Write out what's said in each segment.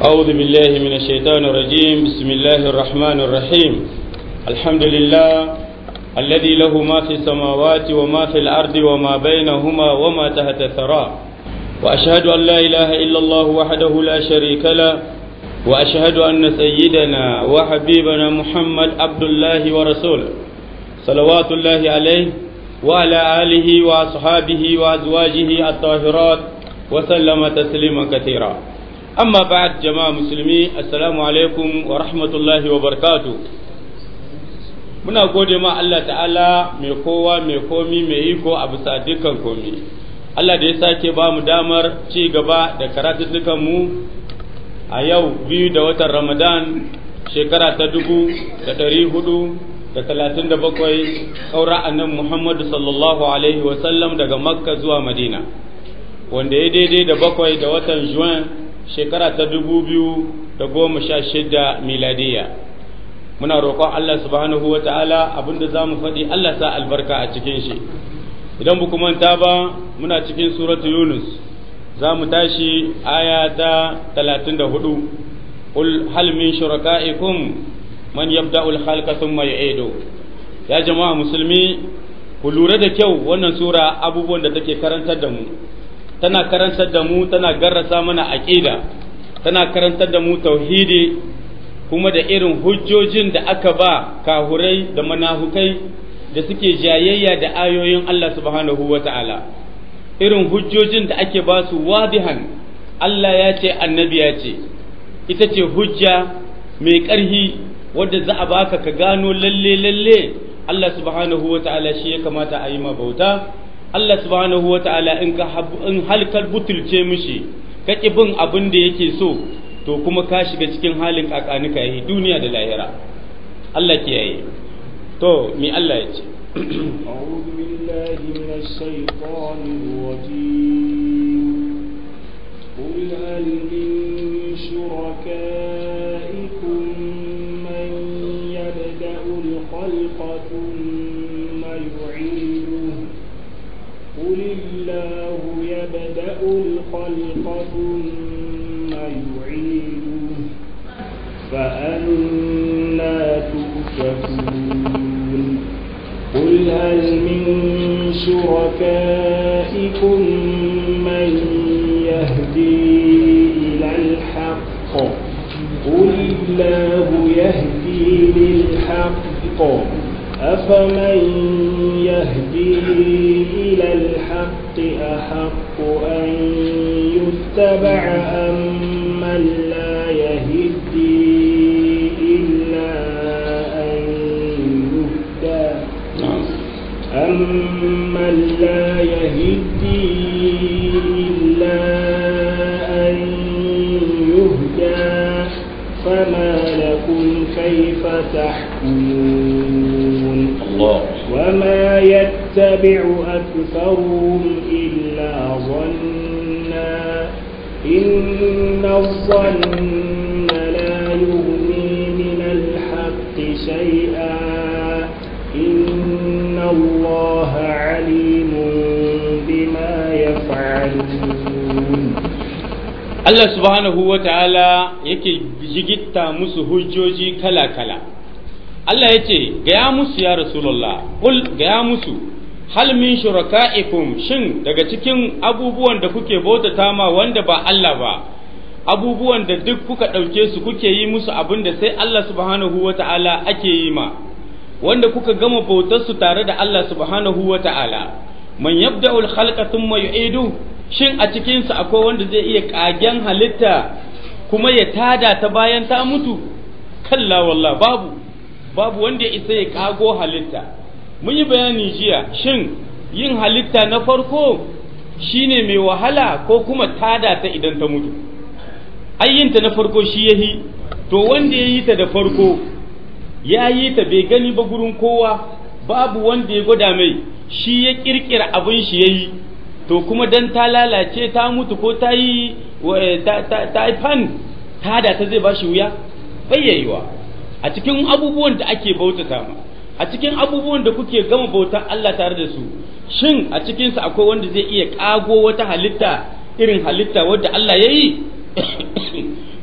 أعوذ بالله من الشيطان الرجيم بسم الله الرحمن الرحيم الحمد لله الذي له ما في السماوات وما في الأرض وما بينهما وما تحت الثرى وأشهد أن لا إله إلا الله وحده لا شريك له وأشهد أن سيدنا وحبيبنا محمد عبد الله ورسوله صلوات الله عليه وعلى آله وأصحابه وأزواجه الطاهرات وسلم تسليما كثيرا أما بعد جماعة مسلمين السلام عليكم ورحمة الله وبركاته muna gode ma Allah ta'ala mai kowa mai komi mai iko a bisa dukkan komi Allah da ya sake ba mu damar ci gaba da karatuttukan mu a yau biyu da watan Ramadan shekara ta dubu da ɗari hudu da talatin da bakwai ƙaura annan Muhammadu sallallahu alaihi wasallam daga Makka zuwa Madina wanda ya daidai da bakwai da watan Juin shekara ta dubu biyu da goma sha shida miladiya muna roƙon Allah subhanahu wa ta'ala abinda za mu faɗi Allah sa albarka a cikin shi idan bu manta ba muna cikin suratu Yunus za mu tashi aya ta talatin da hudu قل هل من شركائكم من يبدأ الخلق ثم يعيده ya jama'a musulmi ku lura da kyau wannan sura abubuwan da take karantar da mu tana karantar da mu tana garrasa mana aqida tana karantar da mu tauhidi kuma da irin hujjojin da aka ba kahurai da manahukai da suke jayayya da ayoyin Allah subhanahu wata'ala irin hujjojin da ake ba su wadihan Allah ya ce annabi ya ce ita ce hujja mai ƙarhi wadda za a baka ka gano lalle lalle Allah subhanahu wa ta'ala shi ya kamata a yi ma bauta Allah subhanahu wa ta'ala in ka in halkar butulce mishi ka ki bin abin da yake so to kuma ka shiga cikin halin kakanika yi duniya da lahira Allah ke yayi to mi Allah ya ce أعوذ بالله من الشيطان الرجيم قل هل من شركائكم من يبدأ الخلق ثم يعيده قل الله يبدأ الخلق ثم يعيده فأنا تؤفكون قل هل من شركائكم من يهدي إلى الحق قل الله يهدي للحق أفمن يهدي إلى الحق أحق أن يتبع أم من لا يهدي إلا أن يهدى أمن لا يهدي إلا أن يهدى فما لكم كيف تحكمون الله وما يتبع أكثرهم إلا ظنا إن الظن لا يغني من الحق شيئا إن الله عليم بما يفعلون Allah subhanahu wa ta'ala yake jigitta musu hujjoji kala-kala. Allah ya ce, Gaya musu ya Rasulullah, ƙul gaya musu, hal min shuraka'ikum shin daga cikin abubuwan da kuke bautata ma wanda ba Allah ba, abubuwan da duk kuka ɗauke su kuke yi musu abin da sai Allah subhanahu wa ta'ala ake yi ma, wanda kuka gama bautarsu tare da Allah subhanahu wa ta'ala, man yabda'ul khalqa thumma yu'idu shin a cikinsu akwai wanda zai iya ƙagen halitta kuma ya tada ta bayan ta mutu kalla wallah babu babu wanda ya isa ya ƙago halitta mun yi bayani jiya shin yin halitta na farko shine mai wahala ko kuma tada ta idan ta mutu ayyinta na farko shi yahi to wanda ya yi ta da farko ya yi ta bai gani ba gurin kowa babu wanda ya gwada mai shi ya kirkira abin shi ya yi to kuma dan ta lalace ta mutu ko ta yi ta yi fan ta da ta zai ba shi wuya bayyayiwa a cikin abubuwan da ake bautata ma a cikin abubuwan da kuke gama bautar Allah tare da su shin a cikinsu akwai wanda zai iya ƙago wata halitta irin halitta wadda Allah ya yi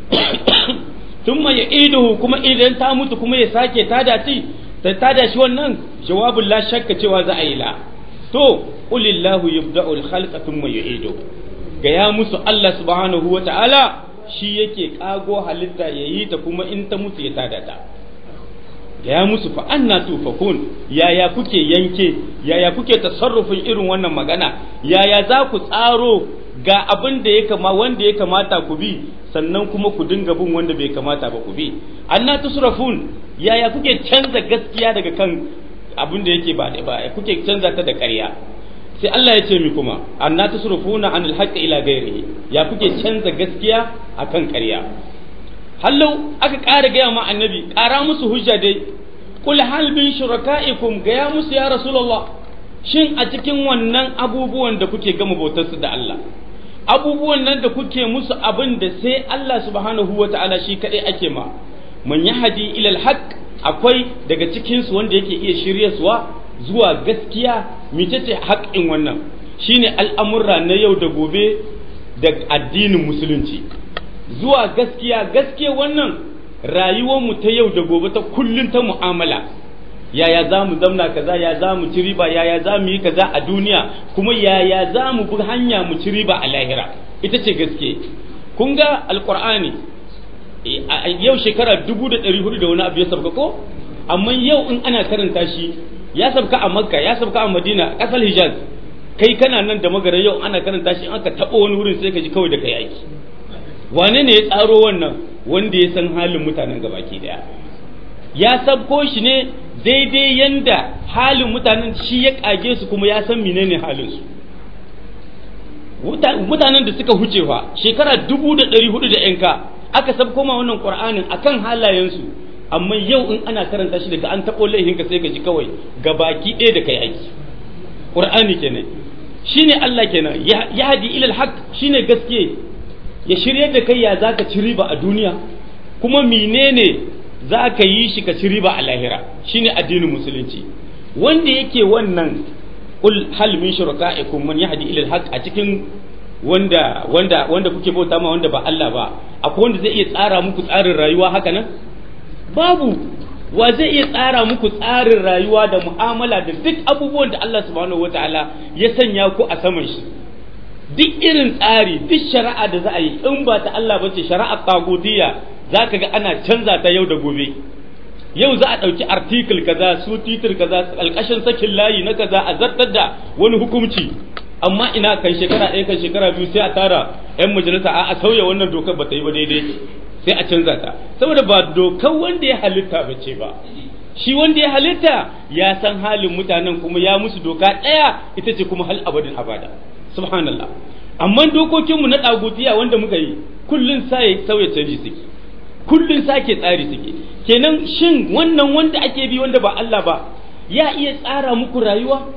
thumma ya'iduhu kuma idan ta mutu kuma ya sake tada shi ta tada shi wannan jawabin la shakka cewa za a yi la to qulillahu yabda'u al-khalqa thumma yu'idu ga ya musu Allah subhanahu wa ta'ala shi yake kago halitta yayi ta kuma in ta mutu ya tada ta ga ya musu fa anna tufakun yaya kuke yanke yaya kuke tasarrufin irin wannan magana yaya za ku tsaro ga abin da ya kama wanda ya kamata ku bi sannan kuma ku dinga bin wanda bai kamata ba ku bi anna tusrafun yaya kuke canza gaskiya daga kan abin da yake ba ba kuke canza ta da ƙarya sai Allah ya ce mi kuma anna tusrafuna anil haqqi ila ghairihi ya kuke canza gaskiya akan ƙarya hallau aka ƙara gaya ma annabi ƙara musu hujja dai kul hal bin shuraka'ikum gaya musu ya rasulullah shin a cikin wannan abubuwan da kuke gama bautarsu da Allah abubuwan nan da kuke musu abin da sai Allah subhanahu wa ta'ala shi kaɗai ake ma man yahdi ilal haqq akwai daga cikin su wanda yake iya shiryaswa zuwa gaskiya mecece haƙƙin wannan shine al'amurra na yau da gobe da addinin musulunci zuwa gaskiya gaskiya wannan rayuwar mu ta yau da gobe ta kullun ta mu'amala yaya za mu zamna kaza ya za mu ci riba yaya za mu yi kaza a duniya kuma yaya za mu bi hanya mu ci riba a lahira ita ce gaske kun ga alqur'ani yau shekara dubu da ɗari hudu da wani abu ya sabka ko amma yau in ana karanta shi ya sabka a makka ya sabka a madina ƙasar hijaz kai kana nan da magara yau ana karanta shi in aka taɓa wani wurin sai ka ji kawai da kai aiki wane ne ya tsaro wannan wanda ya san halin mutanen gabaki daya ya sabko shi ne daidai yanda halin mutanen shi ya kage su kuma ya san menene halin su mutanen da suka huce fa shekara dubu da ɗari hudu da yanka aka sabko ma wannan qur'anin akan halayensu amma yau in ana karanta shi daga an taɓo laihinka sai ka ji kawai gabaki ɗaya da kai aiki qur'ani kenan shine Allah kenan ya hadi ilal haq shine gaske ya shirye da kai ya zaka ci riba a duniya kuma menene za ka yi shi ka ci riba a lahira shine addinin musulunci wanda yake wannan kul hal min shuraka'ikum man yahdi ila al a cikin wanda wanda wanda kuke bauta ma wanda ba Allah ba akwai wanda zai iya tsara muku tsarin rayuwa haka nan babu wa zai iya tsara muku tsarin rayuwa da mu'amala da duk abubuwan da Allah subhanahu wataala ya sanya ku a saman shi duk irin tsari duk shari'a da za a yi in ba ta Allah bace shari'a tagutiya za ka ga ana canza ta yau da gobe yau za a ɗauki article kaza su titir kaza alƙashin sakin layi na kaza a zartar da wani hukunci amma ina kan shekara ɗaya kan shekara biyu sai a tara 'yan majalisa a sauya wannan dokar ba ta yi ba daidai sai a canza ta saboda ba dokar wanda ya halitta ba ce ba shi wanda ya halitta ya san halin mutanen kuma ya musu doka ɗaya ita ce kuma hal abadin abada subhanallah amma dokokinmu na ɗagutiya wanda muka yi kullum sai sauya canji suke kullum sake tsari suke kenan shin wannan wanda ake bi wanda ba Allah ba ya iya tsara muku rayuwa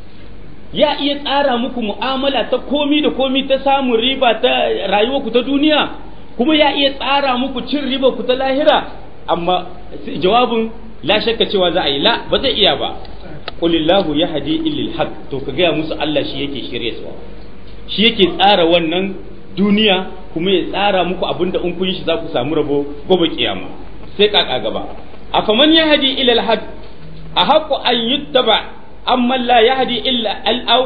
ya iya tsara muku mu'amala ta komi da komi ta samun riba ta rayuwa ku ta duniya kuma ya iya tsara muku cin riba ku ta lahira amma jawabin la shakka cewa za a yi la ba zai iya ba qulillahu yahdi illal haq to ka gaya musu Allah shi yake shirye su shi yake tsara wannan duniya kuma ya tsara muku abinda in kun yi shi za ku samu rabo gobe kiyama sai kaka gaba afaman yahdi ila al-haq ahqqu an yuttaba amma la yahdi illa al-aw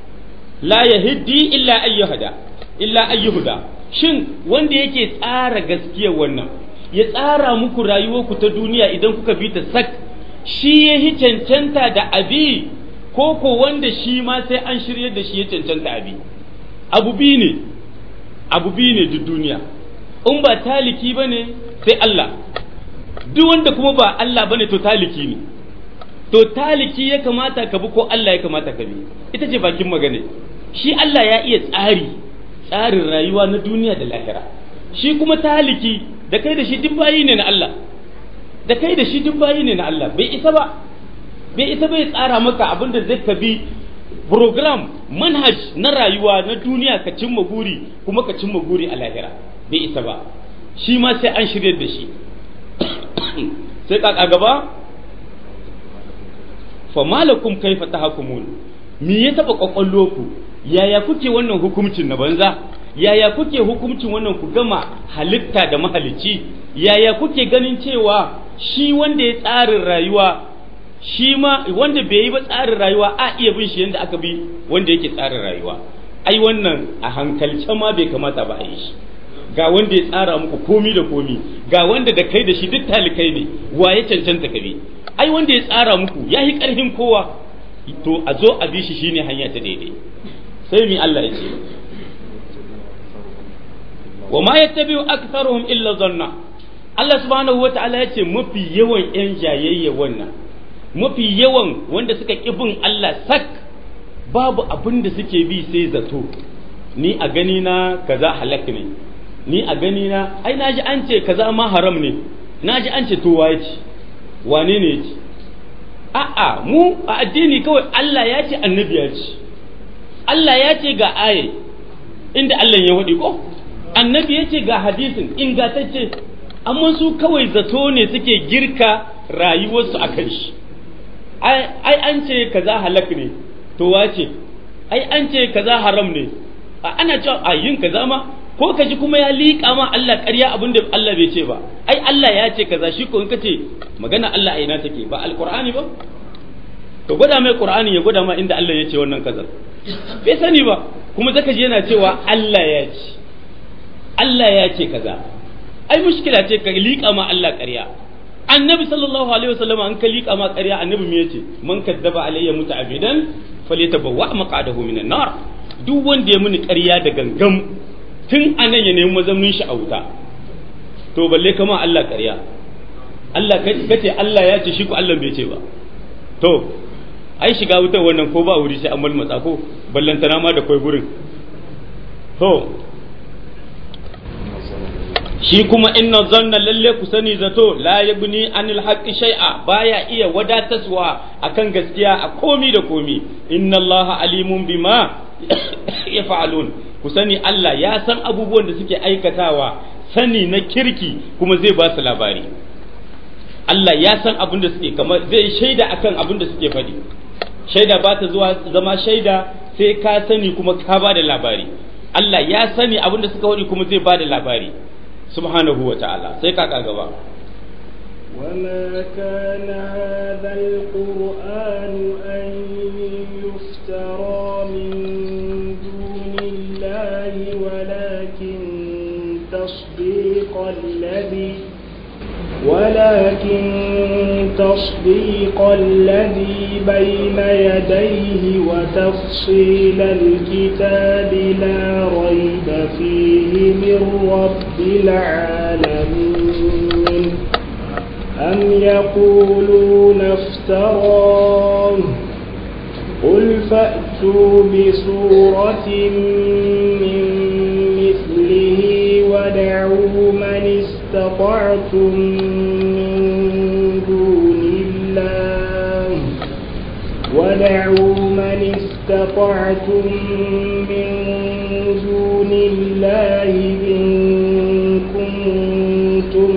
la yahdi illa ayyuhada illa ayyuhada shin wanda yake tsara gaskiyar wannan ya tsara muku rayuwarku ta duniya idan kuka bi ta sak shi ya hi cancanta da abi ko ko wanda shi ma sai an shirye da shi ya cancanta abi abu bi ne abu biyu ne duk duniya in ba taliki ba ne sai Allah duk wanda kuma ba Allah ba ne to taliki ne to taliki ya kamata ka bi ko Allah ya kamata ka bi ita ce bakin magana shi Allah ya iya tsari tsarin rayuwa na duniya da lahira shi kuma taliki da kai da shi duk bayi ne na Allah da kai da shi duk bayi ne na Allah bai isa ba bai isa bai tsara maka abin da zai ka bi program manhaj na rayuwa na duniya ka cimma guri kuma ka cimma guri a lahira bai isa ba shi ma sai an shirya da shi sai kaka gaba fa malakum kaifa tahkumun me ya taba kwakwallo ku yaya kuke wannan hukuncin na banza yaya kuke hukuncin wannan ku gama halitta da mahalicci yaya kuke ganin cewa shi wanda ya tsarin rayuwa shi ma wanda bai yi ba tsarin rayuwa a iya bin shi yadda aka bi wanda yake tsarin rayuwa ai wannan a hankalce ma bai kamata ba a yi shi ga wanda ya tsara muku komi da komi ga wanda da kai da shi duk talikai ne wa ya cancanta ka bi ai wanda ya tsara muku ya yi ƙarfin kowa to a zo a bi shi shine hanya ta daidai sai mi Allah ya ce wa ma yattabi'u aktharuhum illa zanna Allah subhanahu wata'ala ya ce mafi yawan yan jayayya wannan mafi yawan wanda suka ƙi bin Allah sak babu abin da suke bi sai zato ni a gani na kaza halak ne ni a gani na ai naji an ce kaza ma haram ne naji an ce to waye ce wane ne ya ce a'a mu a addini kawai Allah ya ce annabi ya ce Allah ya ce ga aye inda Allah ya waɗi ko annabi ya ce ga hadisin ingantacce amma su kawai zato ne suke girka rayuwarsu a kan shi ai an ce kaza halak ne to wace ai an ce kaza haram ne ana cewa a yin kaza ma ko ka ji kuma ya liƙa ma Allah ƙarya abin da Allah bai ce ba ai Allah ya ce kaza shi ko in ka ce magana Allah a ina take ba alqur'ani ba to gwada mai qur'ani ya gwada ma inda Allah ya ce wannan kaza bai sani ba kuma zaka ji yana cewa Allah ya ce Allah ya ce kaza ai mushkila ce ka liƙa ma Allah ƙarya annabi sallallahu alaihi wasallam an ka liƙa ma ƙarya annabi me yace man kaddaba alayya muta'abidan falyatabawwa maqadahu minan nar duk wanda ya muni ƙarya da gangam tun anan ya nemi mazaunin shi a wuta to balle kama Allah ƙarya Allah kace Allah ya ce shi ko Allah bai ce ba to ai shiga wutar wannan ko ba wuri sai an malmatsa ko ballantana ma da kai gurin to shi kuma inna zanna lalle ku sani zato la yabni anil haqqi shay'a baya iya wadataswa akan gaskiya a komi da komi inna allaha alimun bima yaf'alun ku sani Allah ya san abubuwan da suke aikatawa sani na kirki kuma zai ba su labari Allah ya san abin da suke kamar zai shaida akan abin da suke faɗi shaida ba ta zuwa zama shaida sai ka sani kuma ka ba da labari Allah ya sani abin da suka faɗi kuma zai ba da labari subhanahu wa ta'ala sai kaka gaba وما كان هذا القرآن أن يفترى من دون الله ولكن تصديق الذي ولكن تصديق الذي بين يديه وتفصيل الكتاب لا ريب فيه من رب العالمين أم يقولون افتراه قل فأتوا بسورة من مثله ودعوا من استطعتم من دون الله ودعوا من استطعتم من دون الله إن كنتم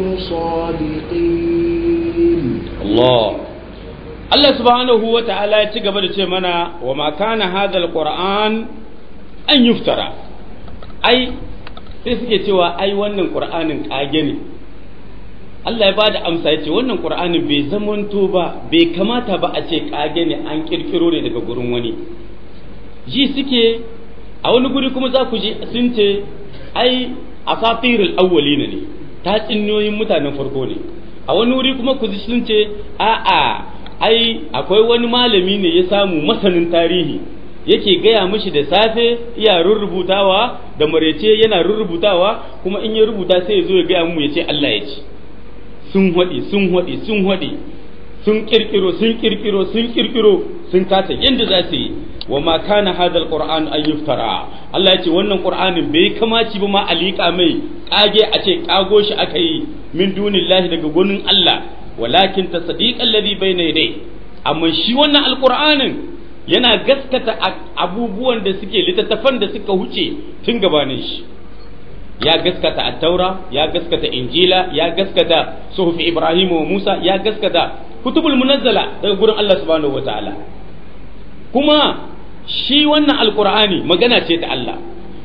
صادقين الله Allah subhanahu wa ta'ala ya ci gaba da ce mana wa ma kana hadal qur'an an yuftara ai sai suke cewa ai wannan qur'anin kage ne Allah ya bada amsa ya ce wannan qur'anin bai zamanto ba bai kamata ba a ce kage ne an kirkiro ne daga gurin wani ji suke a wani guri kuma za ku ji sun ce ai asatirul awwalina ne tatsuniyoyin mutanen farko ne a wani wuri kuma ku ji sun ce a'a ai akwai wani malami ne ya samu masanin tarihi yake gaya mishi da safe iya rurrubutawa da marece yana rurrubutawa kuma in ya rubuta sai ya zo ya gaya mu ya ce Allah ya ce sun haɗi sun haɗi sun haɗi sun kirkiro sun kirkiro sun kirkiro sun kasa yadda za su yi wa ma kana hadal qur'an an yuftara Allah ya ce wannan qur'anin bai kamaci ba ma alika mai kage a ce kago shi aka yi min dunillahi daga gunin Allah walakin tasdiq alladhi bayna yadayhi amma shi wannan alqur'anin yana gaskata abubuwan da suke littattafan da suka huce tun gabanin shi ya gaskata at-taura ya gaskata injila ya gaskata suhufi ibrahim wa musa ya gaskata kutubul munazzala daga gurin Allah subhanahu wataala kuma shi wannan alqur'ani magana ce ta Allah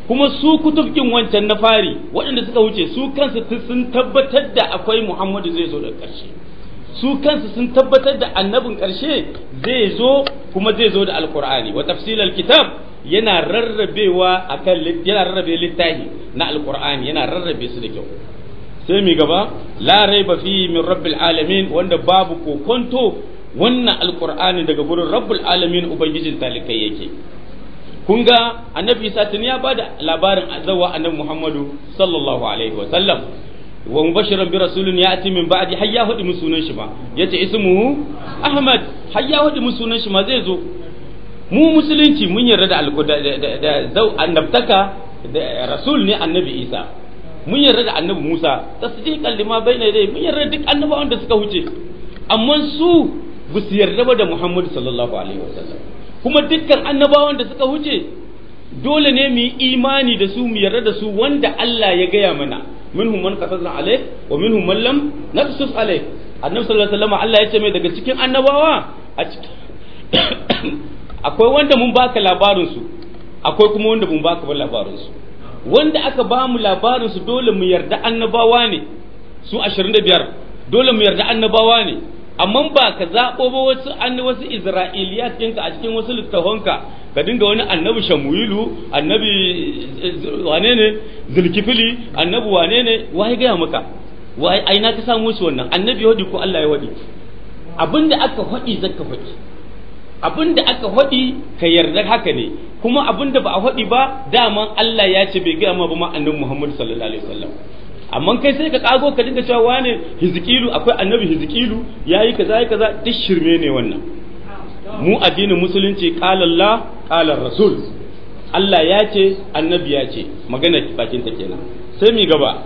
kuma su kutubkin wancan na fari waɗanda suka wuce su kansu sun tabbatar da akwai Muhammadu zai zo daga ƙarshe su kansu sun tabbatar da annabin ƙarshe zai zo kuma zai zo da alkur'ani wa tafsilal kitab yana rarrabewa akan yana rarrabe littafi na alkur'ani yana rarrabe su da kyau sai mi gaba la raiba fi min rabbil alamin wanda babu kokonto wannan alkur'ani daga gurin rabbul alamin ubangijin talikai yake kun ga annabi isa tuni ya bada labarin azawa annabi muhammadu sallallahu alaihi wa sallam wa mubashiran bi rasulin ya'ti min ba'di har ya hudi musunan shi ma yace ismuhu ahmad har ya hudi musunan shi ma zai zo mu musulunci mun yarda da da zau annabtaka da rasul ne annabi isa mun yarda da annabi musa tasdiqan lima bayna yadayhi mun yarda duk annabawan da suka huce amma su ba su yarda ba da muhammadu sallallahu alaihi wa sallam kuma dukkan annabawan da suka huce dole ne mu yi imani da su mu yarda da su wanda Allah ya gaya mana minhum man qasasna alayk wa minhum man lam naqsus alayk annabi sallallahu alaihi wasallam Allah ya ce mai daga cikin annabawa a cikin akwai wanda mun baka labarin su akwai kuma wanda mun baka labarin su wanda aka ba mu labarin su dole mu yarda annabawa ne su 25 dole mu yarda annabawa ne amma ba ka zaɓo ba wasu an wasu isra'iliyat ɗinka a cikin wasu littafanka ka dinga wani annabi shamuilu annabi wane ne zulkifili annabi wane ne wai gaya maka wai aina ka samu su wannan annabi ya ko Allah ya wadi abinda aka faɗi zaka faɗi abinda aka faɗi ka yarda haka ne kuma abinda ba a faɗi ba daman Allah ya ce bai gaya ma ba ma annabi Muhammad sallallahu alaihi wasallam amma kai sai ka kago ka dinga cewa wane hizkilu akwai annabi hizkilu yayi kaza yayi kaza duk shirme ne wannan mu addinin musulunci qala Allah qala rasul Allah ya ce annabi ya ce magana bakin ta kenan sai mi gaba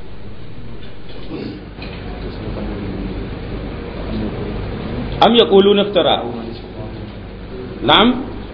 am yaquluna iftara na'am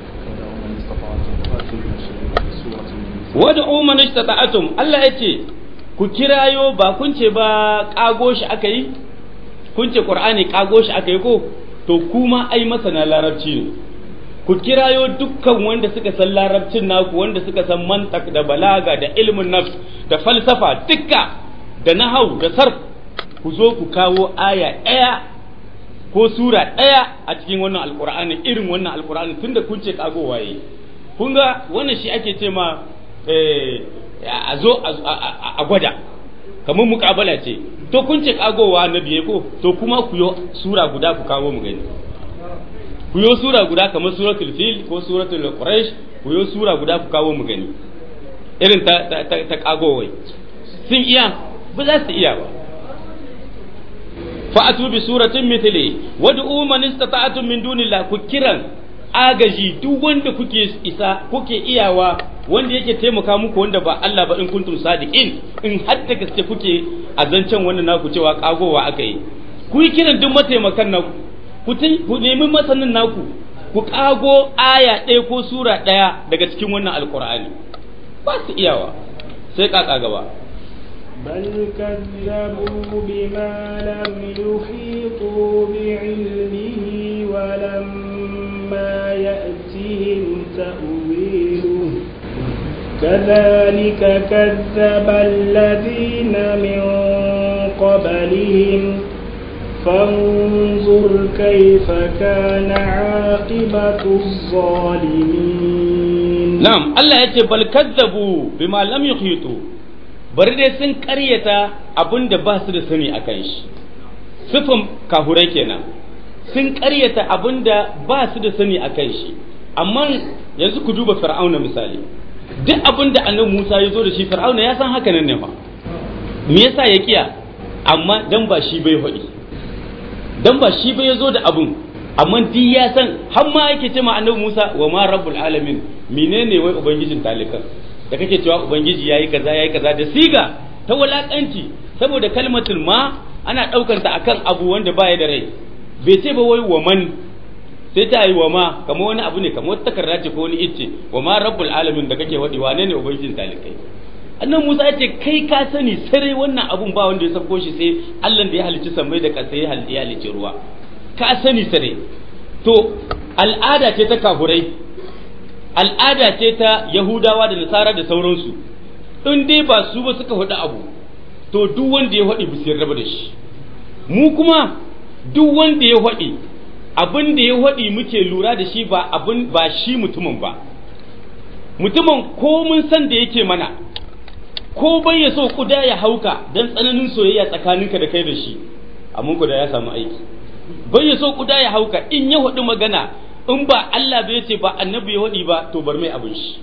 wad'u man istata'atum Allah ya ce ku kirayo ba kun ce ba ƙago shi aka yi kun ce ƙur'ani ƙago shi aka yi ko to kuma ai masana larabci ne ku kirayo dukkan wanda suka san larabcin naku wanda suka san mantak da balaga da ilmin nafs da falsafa dukka da nahau da sarf ku zo ku kawo aya ɗaya ko sura ɗaya a cikin wannan alƙur'ani irin wannan alƙur'ani tunda kun ce ƙago waye kun ga wannan shi ake ce ma a zo a gwada kamar mukabala ce to kun ce kagowa na biye ko to kuma ku yo sura guda ku kawo mu gani ku yo sura guda kamar suratul fil ko suratul quraish ku yo sura guda ku kawo mu gani irin ta ta, ta, ta kagowai sun iya ba za su iya ba fa'atu bi suratin mithli wad'u man istata'tum min dunillah ku kiran agaji duk wanda kuke isa kuke iyawa wanda yake taimaka muku wanda ba Allah ba in kuntum sadiqin in hadda gaske kuke a zancen wannan naku cewa kagowa aka yi ku yi kiran duk mataimakan naku ku ku nemi masanin naku ku kago aya ɗaya ko sura ɗaya daga cikin wannan alkur'ani ba su iyawa sai kaka gaba بل كذبوا بما لم يحيطوا بعلمه ولما يأتهم تأويله كذلك كذب الذين من قبلهم فانظر كيف كان عاقبة الظالمين نعم الله يقول بل كذبوا بما لم يحيطوا bari dai sun karyata abin da ba su da sani a kan shi sufin kahurai kenan sun karyata abin da ba su da sani a kan shi amma yanzu ku duba fir'auna misali duk abin da annabi Musa ya zo da shi fir'auna ya san haka nan ne fa me yasa ya kiya amma dan ba shi bai hodi dan ba shi bai zo da abun amma duk ya san har ma yake ce ma annabi Musa wa ma rabbul alamin menene wai ubangijin talikan da kake cewa ubangiji yayi kaza yayi kaza da siga ta walakanci saboda kalmatul ma ana daukar ta akan abu wanda baya da rai bai ce ba wai wa man sai ta yi wa ma kamar wani abu ne kamar wata takarda ce ko wani icce wa ma rabbul alamin da kake wadi wane ne ubangijin talikai annan Musa ya ce kai ka sani sarai wannan abun ba wanda ya sako shi sai Allah da ya halicci sammai da ƙasa ya halicci ruwa ka sani sare to al'ada ce ta kafurai al'ada ce ta yahudawa da nasara da sauransu in dai ba su ba suka faɗi abu to duk wanda ya faɗi bisiyar raba da shi mu kuma duk wanda ya faɗi abin da ya faɗi muke lura da shi ba abin ba shi mutumin ba mutumin ko mun san da yake mana ko bai ya so kuda ya hauka don tsananin soyayya tsakaninka da kai da shi amma kuda ya samu aiki bai ya so kuda ya hauka in ya faɗi magana in ba Allah bai ce ba annabi ya faɗi ba to bar mai abin shi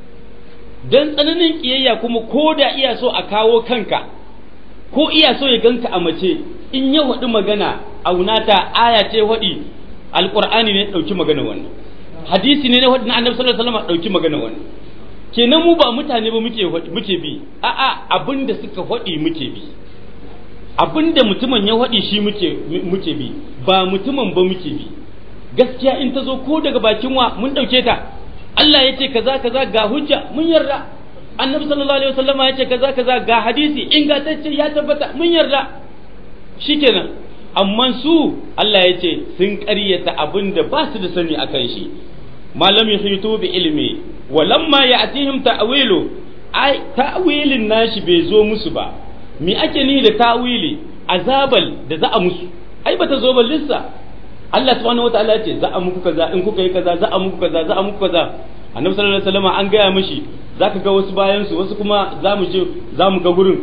don tsananin kiyayya kuma ko da iya so a kawo kanka ko iya so ya ganka a mace in ya faɗi magana aunata aya ce faɗi alƙur'ani ne ɗauki magana wannan hadisi ne na faɗi na annabi sallallahu alaihi wasallam ɗauki magana wannan kenan mu ba mutane ba muke muke bi a'a abinda suka faɗi muke bi abinda mutumin ya faɗi shi muke muke bi ba mutumin ba muke bi gaskiya in ta zo ko daga bakin wa mun ɗauke ta Allah ya ce kaza kaza ga hujja mun yarda annabi sallallahu alaihi wasallama ya ce kaza kaza ga hadisi ingantacce ya tabbata mun yarda shikenan amma su Allah ya ce sun ƙaryata abin da ba su da sani akan shi malam yuhitu bi ilmi wa lamma ya'tihim ta'wilu ai ta'wilin nashi bai zo musu ba me ake ni da ta'wili azabal da za a musu ai bata zo ba lissa Allah subhanahu wataala ya ce za a muku kaza in kuka yi kaza za a muku kaza za a muku kaza annabi sallallahu alaihi wasallam an gaya mishi zaka ga wasu bayan su wasu kuma za mu je za mu ga gurin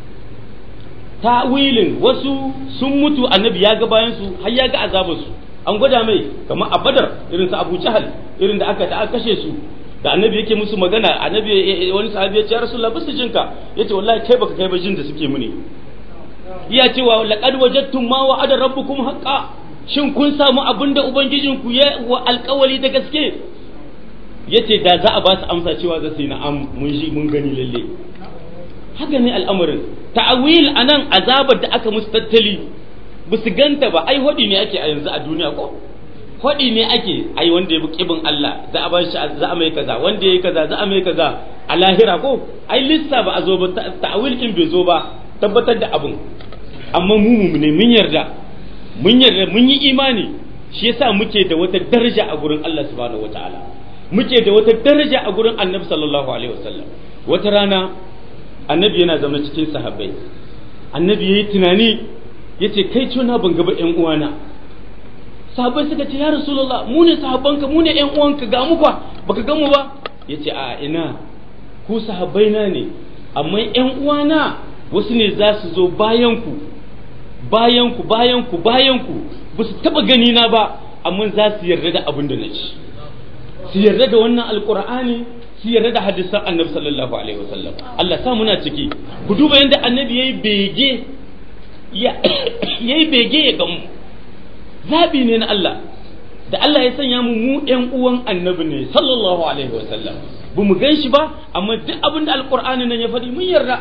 ta'wilin wasu sun mutu annabi ya ga bayan su har ya ga azabar su an gwada mai kamar a badar irin su abu jahal irin da aka da aka kashe su da annabi yake musu magana annabi wani sahabi ya ce rasulullah bisu jinka yace wallahi kai baka kai ba jin da suke muni iya cewa laqad wajadtum ma wa'ada rabbukum haqqan shin kun samu abinda ubangijinku ya wa alƙawari da gaske yace da za a ba su amsa cewa za su yi na'am mun ji mun gani lalle haka ne al'amarin ta'awil anan azabar da aka musu tattali ba su ganta ba ai hodi ne ake a yanzu a duniya ko hodi ne ake ai wanda ya bi kibin Allah za a ba shi za a mai kaza wanda ya yi kaza za a mai kaza a lahira ko ai lissa ba a zo ba ta'awil kin bai zo ba tabbatar da abin amma mu mu ne mun yarda mun yarda mun yi imani shi yasa muke da wata daraja a gurin Allah subhanahu wataala muke da wata daraja a gurin Annabi sallallahu alaihi wasallam wata rana Annabi yana zama cikin sahabbai Annabi yayi tunani yace kai tuna ban ga ba ƴan uwana sahabbai suka ce ya rasulullah mu ne sahabbanka mu ne ƴan uwanka ga mu kwa baka ga mu ba yace a ina ku sahabbai na ne amma ƴan uwana wasu ne za su zo bayan ku bayan ku bayan ku bayan ku ba su taba gani na ba amma za su yarda da abin da na ci su yarda da wannan alqur'ani su yarda da hadisan annabi sallallahu alaihi wasallam Allah sa muna ciki ku duba yadda annabi yayi bege ya yayi bege ya gamu zabi ne na Allah da Allah ya sanya mu mu ƴan uwan annabi ne sallallahu alaihi wasallam ba mu gan shi ba amma duk abin da alqur'ani nan ya faɗi mun yarda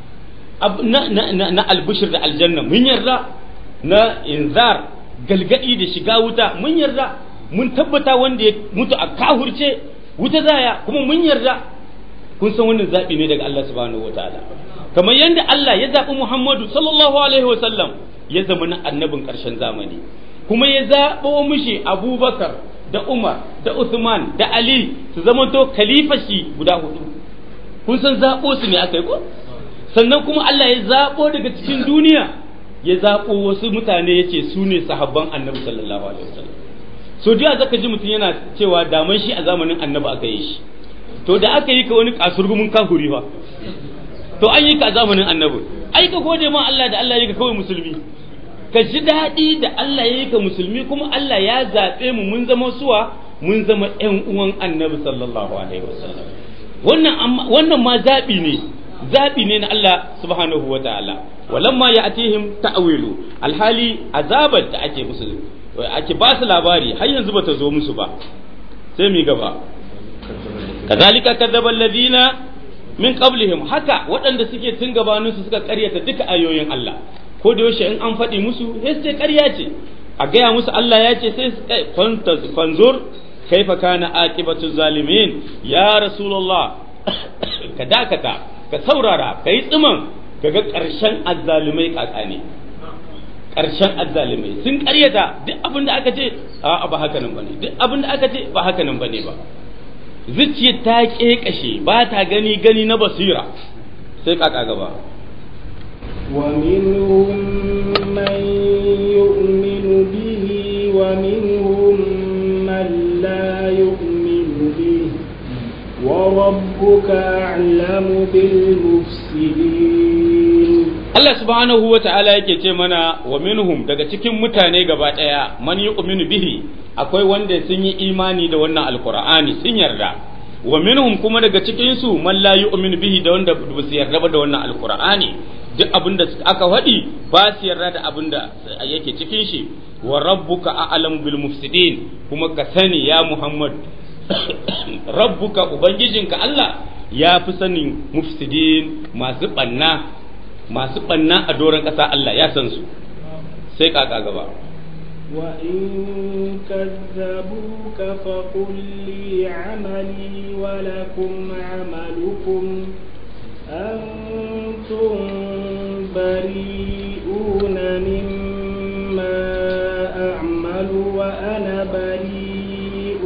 na albishir da aljanna mun yarda na inzar galgadi da shiga wuta mun yarda mun tabbata wanda ya mutu a kahurce wuta zaya kuma mun yarda kun san wannan zaɓi ne daga Allah subhanahu wa ta'ala kamar yadda Allah ya zaɓi Muhammadu sallallahu alaihi wa sallam ya zama na annabin ƙarshen zamani kuma ya zaɓo mishi Abubakar da Umar da Uthman da Ali su zamanto khalifashi guda hudu kun san zaɓo su ne aka yi ko sannan kuma Allah ya zaɓo daga cikin duniya ya zaɓo wasu mutane ya ce su ne sahabban annabi sallallahu alaihi wasallam so da zaka ji mutum yana cewa daman shi a zamanin annabi aka yi shi to da aka yi ka wani kasurgumin kafuri fa to an yi ka a zamanin annabi ai ka gode ma Allah da Allah ya yi ka kawai musulmi ka ji daɗi da Allah ya yi ka musulmi kuma Allah ya zaɓe mu mun zama suwa mun zama ƴan uwan annabi sallallahu alaihi wasallam wannan wannan ma zaɓi ne zaɓi ne na Allah subhanahu wa ta'ala walamma ya atihim ta'wilu alhali azabar da ake musu ake ba su labari har yanzu bata zo musu ba sai mi gaba kazalika kadzaba alladhina min qablihim haka waɗanda suke tun gabanin su suka ƙaryata duka ayoyin Allah ko da yaushe in an faɗi musu sai su ce ƙarya ce a gaya musu Allah ya ce sai fanzur kaifa kana aqibatu zalimin ya rasulullah ka dakata ka saurara ka yi tsiman ka ga ƙarshen azzalumai kaka ne ƙarshen azzalumai sun ƙaryata duk abin da aka ce a ba haka nan bane duk abin da aka ce ba haka nan bane ba zuciyar ta kekashe ba ta gani gani na basira sai kaka gaba ومنهم من يؤمن به ومنهم من لا يؤمن به وربك أعلم بالمفسدين Allah subhanahu wa ta'ala yake ce mana wa minhum daga cikin mutane gaba ɗaya man yu'minu bihi akwai wanda sun yi imani da wannan alqur'ani sun yarda wa minhum kuma daga cikin su man la yu'minu bihi da wanda ba su yarda ba da wannan alqur'ani duk abinda aka faɗi ba su yarda da abinda yake cikin shi wa rabbuka a'lam bil mufsidin kuma ka sani ya Muhammad rabbuka ubangijinka Allah ya fi sanin mufsidin masu banna masu banna a doron ƙasa Allah ya san su sai kaka gaba وإن كذبوك فقل لي عملي ولكم عملكم أنتم بريئون مما أعمل وأنا بريء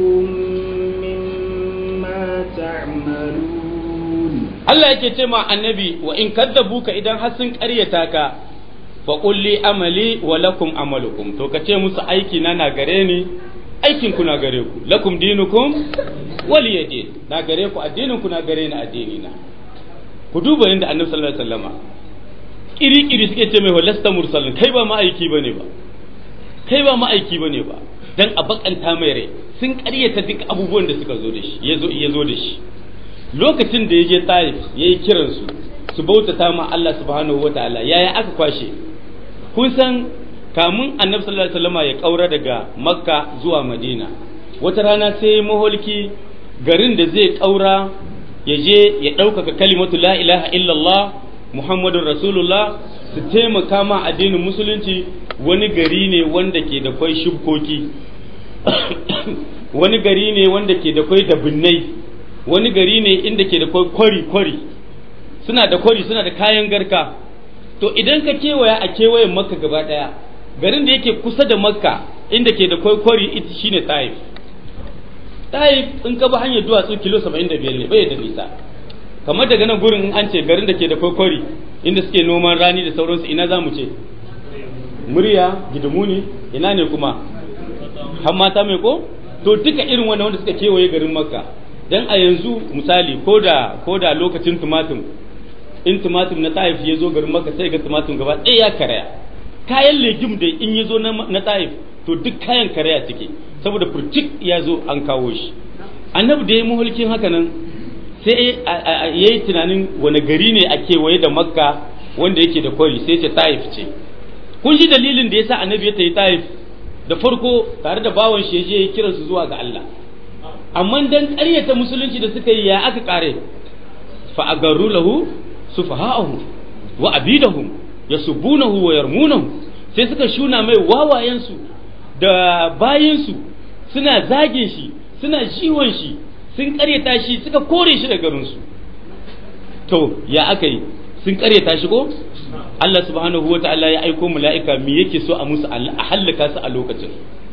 مما تعملون Allah yake ce ma annabi wa in kaddabuka idan har sun ƙaryata ka fa qulli amali wa lakum amalukum to ka ce musu aiki na na gare ni aikin ku na gare ku lakum dinukum waliya din na gare ku addinin ku na gare ni addini na ku duba yadda annabi sallallahu alaihi wasallama kiri kiri suke ce mai walasta mursalin kai ba ma'aiki bane ba kai ba ma'aiki bane ba dan a bakanta mai rai sun ƙaryata duk abubuwan da suka zo da shi ya zo ya zo da shi lokacin da ya je taif ya yi kiransu su bautata ma Allah subhanahu wa ta'ala yaya aka kwashe kun san kamun annabi sallallahu alaihi wasallam ya kaura daga makka zuwa madina wata rana sai maholki garin da zai kaura ya je ya ɗaukaka kalimatu la ilaha illallah muhammadun rasulullah su taimaka ma addinin musulunci wani gari ne wanda ke da kwai shubkoki wani gari ne wanda ke da kwai dabinnai wani gari ne inda ke da kwari-kwari suna da kwari suna da kayan garka to idan ka kewaya a kewayen makka gaba daya garin da yake kusa da makka inda ke da kwari ita shine taif taif in ka bi hanyar duwatsu kilo 75 ne bai da nisa kamar daga nan gurin in an ce garin da ke da kwari inda suke noman rani da sauransu ina za mu ce murya gidimuni ina ne kuma hammata mai ko to duka irin wannan wanda suka kewaye garin makka dan a yanzu misali ko da ko da lokacin tumatum in tumatum na taif ya zo garin maka sai ga tumatum gaba ɗaya ya karaya kayan legim da in ya zo na taif to duk kayan karaya suke saboda furtik ya zo an kawo shi annabi da ya muhulkin haka nan sai ya yi tunanin wani gari ne a kewaye da makka wanda yake da kwari sai ce taif ce kun ji dalilin da ya sa annabi ya tayi taif da farko tare da bawan shi ya je ya kiransu zuwa ga Allah amma dan ƙaryata musulunci da suka yi ya aka kare fa agarru lahu sufaha'ahu wa abidahum yasubunahu wa yarmunahu sai suka shuna mai wawayensu da bayinsu suna zagin shi suna jiwon shi sun ƙaryata shi suka kore shi da garinsu to ya aka yi sun ƙaryata shi ko Allah subhanahu wa ta'ala ya aiko mala'ika me yake so a musu a hallaka su a lokacin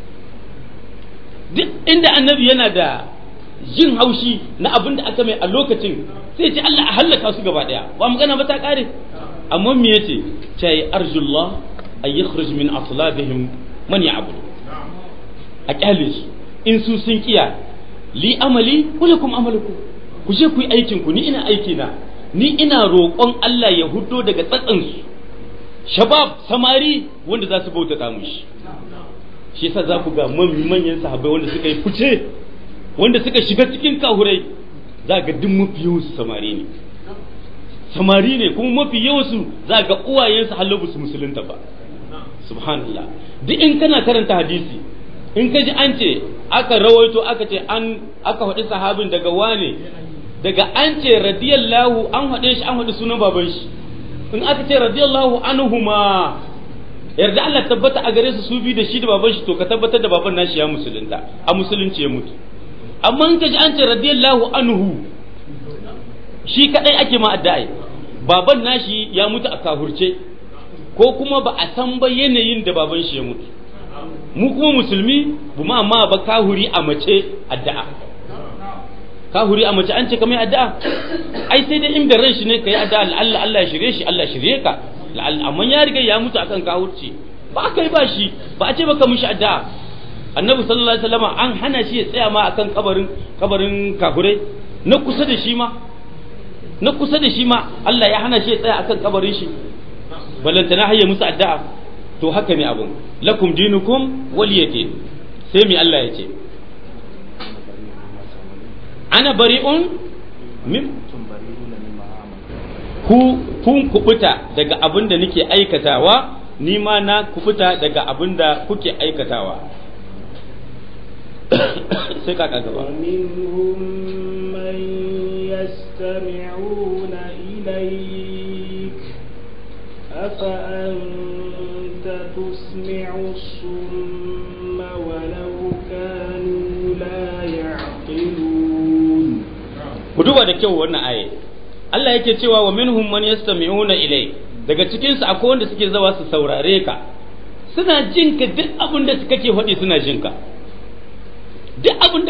duk inda annabi yana da jin haushi na abin da aka mai a lokacin sai ce Allah a hallaka su gaba daya ba magana ba ta kare amma me yace cai arjullah ay yakhruj min aslabihim man ya'bud a kyale su in su sun kiya li amali walakum amalukum ku je ku yi aikin ku ni ina aiki na ni ina roƙon Allah ya huddo daga tsatsan su shabab samari wanda za su bautata mushi shi yasa za ku ga manyan sahabbai wanda suka yi fice wanda suka shiga cikin kahurai za ga duk mafi yawansu samari ne samari ne kuma mafi yawansu za ga uwayensu halabu su musulunta ba subhanallah duk in kana karanta hadisi in ka ji an ce aka rawaito aka ce an aka faɗi sahabin daga wane daga an ce radiyallahu an faɗe shi an faɗi sunan baban shi in aka ce radiyallahu anhuma yarda Allah tabbata a gare su su bi da shi da baban shi to ka tabbatar da baban nashi ya musulunta a musulunci ya mutu amma in ka ji an ce radiyallahu anhu shi kadai ake ma addu'a baban nashi ya mutu a kahurce ko kuma ba a san ba yanayin da baban shi ya mutu mu kuma musulmi bu ma ma ba kahuri a mace addu'a kahuri a mace an ce kamar addu'a ai sai dai inda ran shi ne kai addu'a Allah Allah ya shirye shi Allah shirye ka amma ya riga ya mutu akan kahurci ba kai ba shi ba a ce baka mishi addu'a annabi sallallahu alaihi wasallam an hana shi ya tsaya ma akan kabarin kabarin kafirai na kusa da shi ma na kusa da shi ma Allah ya hana shi ya tsaya akan kabarin shi balantana hayya musu addu'a to haka ne abun lakum dinukum waliyadin sai mi Allah ya ce ana bari'un min ku kun kubuta daga abin da nake aikatawa ni ma na kubuta daga abin da kuke aikatawa sai kaka gaba ومنهم من يستمعون إليك أفأنت تسمع الصم ولو كانوا لا يعقلون ku duba da kyau wannan aye Allah yake cewa wa minhum man yastami'una ilai daga cikin su akwai wanda suke zawa su saurare ka suna jin ka duk abin da kake faɗi suna jin ka duk abin da